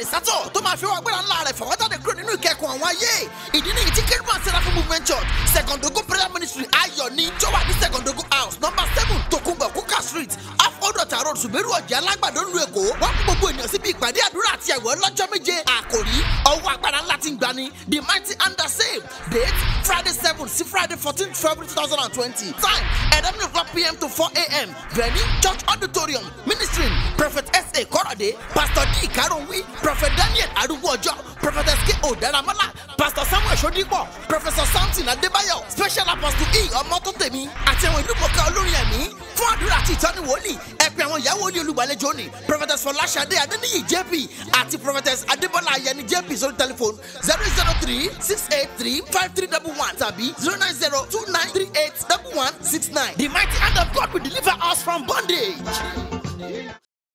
sátọ̀ tó máa fi wá gbéra ńlá rẹ̀ fọwọ́jáde kúrò nínú ìkẹ́kùn àwọn ayé ìdí nìyí tí kérúbà sẹ́ráfù movement church secondogo prayer ministry ayọ̀ ní tó wà ní secondogo house number seven tokunbo kuka street off odota road suberu ọ̀jẹ̀ alágbàdo ńlu èkó wọ́n kó gbogbo ènìyàn síbi ìpàdé àdúrà àti ẹ̀wọ̀ lọ́jọ́ méje àkòrí ọwọ́ agbára ńlá ti ń gbani the mighty under save date friday seven sí friday fourteen february two thousand and twenty time eleven o'clock pm to four am venue church auditorium ministry prophet sa korade pastor d karunwi prophet daniel arúgbó ọjọ́ prophetess k o daramala pastor samuel sodipo professor samson adébáyọ̀ special apostle e ọmọtótèmi àti àwọn ìlú mọ̀ká olórin ẹ̀mí fún àdúrà àti ìtọ́ni wòlíì ẹ pè àwọn ìyàwó olú olùgbàlejò ní prophetess fọláṣadé adéníyì jp àti prophetess adébọ́lá ayẹni jp sórí tẹlifóònù zero zero three six eight three five three double one tàbí zero nine zero two nine three eight double one six nine the mighty hand of God will deliver us from bondage.